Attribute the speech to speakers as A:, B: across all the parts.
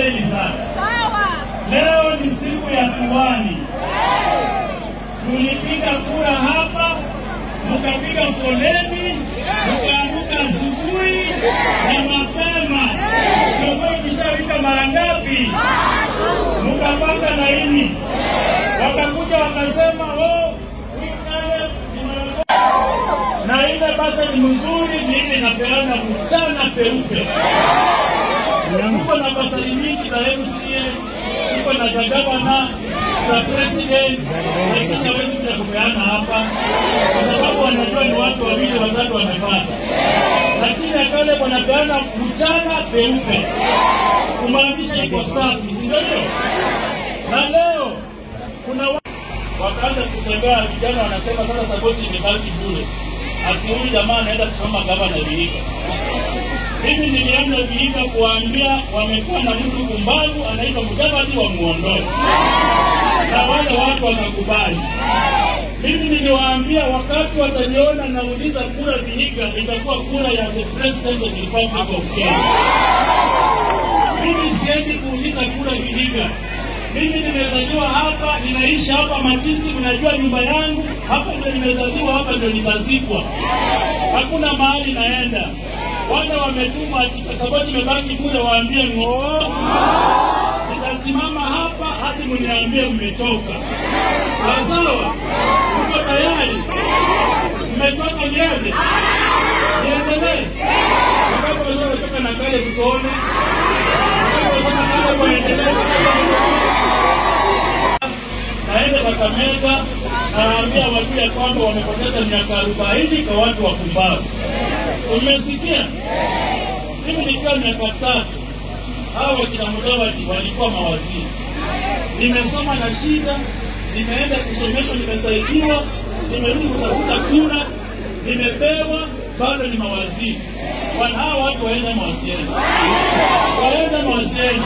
A: poleni sana.
B: Sawa.
A: Leo ni siku ya Tuwani. Tulipiga kura hapa, mkapiga foleni, mkaamka asubuhi na mapema. Kiongozi tushawika mara ngapi? Mkapanga laini, wakakuja wakasema, oh, huyu Caleb ni mwanamke." na ile basa ni mzuri, mimi napeana mchana peupe. Tuko na basari nyingi za MCA, tuko na za gavana, za president, lakini hawezi kuja kupeana hapa kwa sababu wanajua ni watu wawili watatu wamepata, lakini akale wanapeana mchana peupe, kumaanisha iko safi, si ndio? hiyo? Na leo kuna wa- wakaanza kutembea, vijana wanasema sasa saboti imebaki bure, ati huyu jamaa anaenda kusoma gavana Vihiga. Mimi nilianza Vihiga kuwaambia wamekuwa na mtu kumbavu anaitwa Mudavadi wa muondoe, na wale watu wakakubali. Mimi niliwaambia wakati wataniona nauliza kura Vihiga, itakuwa kura ya the president of the Republic of Kenya. Mimi siendi kuuliza kura Vihiga. Mimi nimezaliwa hapa, ninaishi hapa Matisi, mnajua nyumba yangu hapa, ndio nimezaliwa hapa, ndio nitazikwa. Hakuna mahali naenda. Wale wametuma ati kwa sababu imebaki kule, waambie ng'oo. Nitasimama hapa hadi mniambie mmetoka. Sawa sawa, mko tayari? Mmetoka niende? Niendelee? Wakati wazee wametoka na kale tuone. Wakati wazee na kale waendelee. Naenda Kakamega, naambia watu ya kwamba wamepoteza miaka arobaini kwa watu wapumbavu. Umesikia? Mimi nikiwa miaka tatu, hao wakina Mudavadi walikuwa mawaziri. Nimesoma na shida, nimeenda kusomeshwa, nimesaidiwa, nimerudi kutafuta kura, nimepewa, bado ni mawaziri. Wana hawa watu waende mawasiliano, waende mawasiliano.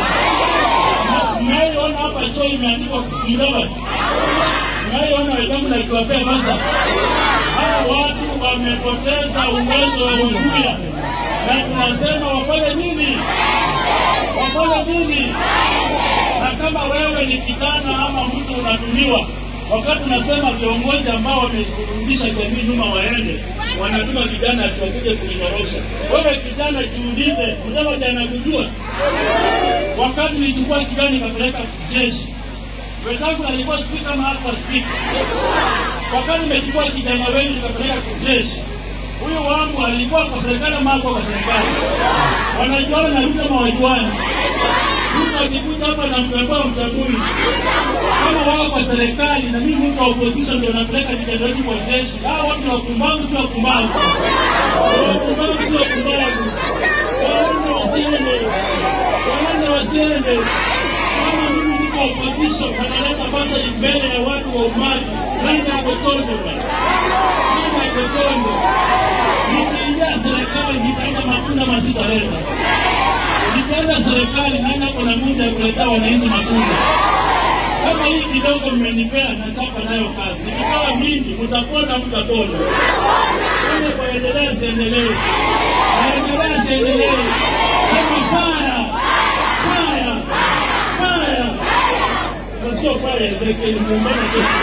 A: Mnayoona hapa choo imeandikwa Mudavadi, mnayoona Wetangula ikiwapea basa hawa watu wamepoteza uwezo wa kuzuia, na tunasema wafanye nini? Wafanye nini? Na kama wewe ni kijana ama mtu unatumiwa, wakati unasema viongozi ambao wamerudisha jamii nyuma waende, wanatuma vijana ati wakuje kuinyorosha. Wewe kijana, jiulize, Mudavadi anakujua? Wakati nilichukua kijana nikapeleka jeshi, wenzangu alikuwa spika ama hakuwa spika wakati nimechukua kijana wengi nikapeleka jeshi. Huyu wangu alikuwa kwa serikali ama hakuwa kwa serikali? Wanajuana na Ruto ama wajuani? Ruto akikuja hapa na mtambua mtambui. Kama wao kwa serikali na mimi mtu wa opposition ndio napeleka vijana wetu kwa jeshi. Hao watu ni wapumbavu, si wapumbavu. Wapumbavu si wapumbavu. Waende wasiende, waende wasiende. Kama mimi niko opposition wanaleta basa mbele ya watu wa umati, nani ako tondo bwana? Nani ako tondo? Nikiingia serikali nitaenda matunda masitaleta. Nikienda serikali nani ako na muda ya kuletea wananchi matunda? Kama hii kidogo mmenipea, nataka nayo kazi. Nikipewa mingi, mtakwenda mtapona. Kama kuendelea siendelee, naendelea siendelee. Sema faya, faya, faya na sio pale Ezekiel muungano kesho.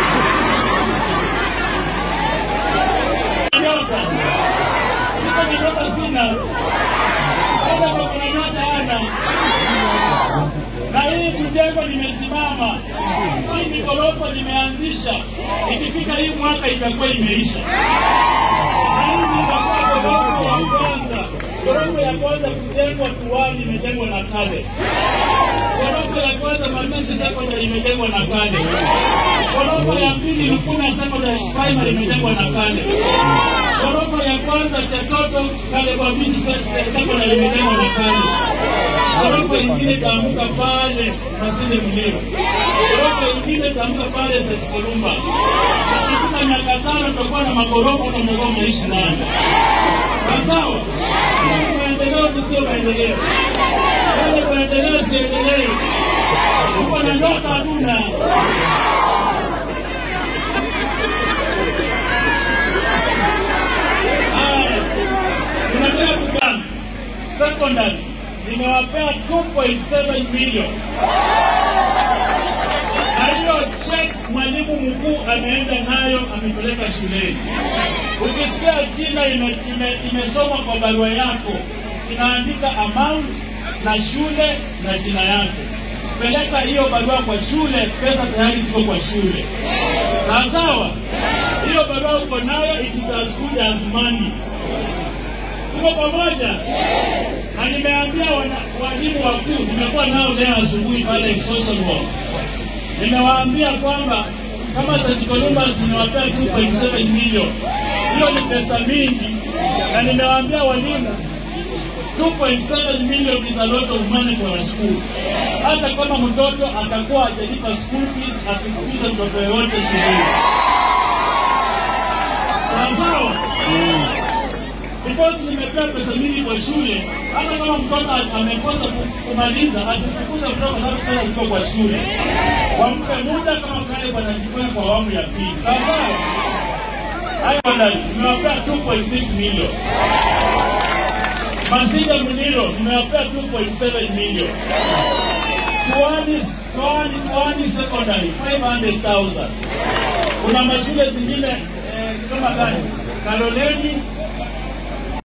A: Nyota. Niko na nyota sina. Hata kwa kuna nyota hana. Na hii kujengo limesimama. Hii ni ghorofa limeanzisha. Ikifika hii mwaka itakuwa imeisha. Na hii itakuwa ghorofa ya kwanza. Ghorofa ya kwanza kujengwa Tuwani imejengwa na Kale. Ghorofa ya kwanza Matisi Secondary imejengwa na Kale. Ghorofa ya pili Lukuna Secondary Primary imejengwa na Kale. Ghorofa ya kwanza Chatoto Kale Babisi Se- Se- Secondary imejengwa na Kale. Ghorofa ingine itaamka pale Masinde Muliro. Ghorofa ingine itaamka pale St. Kolumba. Ikifika miaka tano tutakuwa na maghorofa na mtakuwa mnaishi ndani. Sawa? Hii Maendeleo ni sio maendeleo. Yale maendeleo siendelee. Uko na ndoto hatuna. Haya, tunataka kubank secondary nimewapea 2.7 milioni na hiyo check mwalimu mkuu ameenda nayo amepeleka shuleni. Ukisikia jina ime- ime- imesomwa kwa barua yako, inaandika amount na shule na jina yake. Peleka hiyo barua kwa shule, pesa tayari ziko kwa shule. Sawa sawa, hiyo barua uko nayo, it is as good as money. Tuko pamoja? Na nimeambia wana- walimu wakuu, nimekuwa nao leo asubuhi pale social work nimewaambia kwamba kama St. Columbus nimewapea 2.7 milioni, hiyo ni pesa mingi, na nimewaambia walimu 2.7 million is a lot of money for a school. Hata kama mtoto atakuwa hajalipa school fees, asifukuze mtoto yoyote shuleni. Sawa sawa? Because nimepea pesa mingi kwa shule, hata kama mtoto amekosa ku- kumaliza, asifukuze mtoto kwa sababu pesa ziko kwa shule. Wampe muda kama kale wanajifanya kwa awamu ya pili. Sawa sawa? Haya wadau, nimewapea 2.6 milioni. Masija Muniro nimewapea 2.7 milioni. Tuani, Tuani, Tuani Secondary 500,000. Kuna mashule zingine eh, kama gani? Kaloleni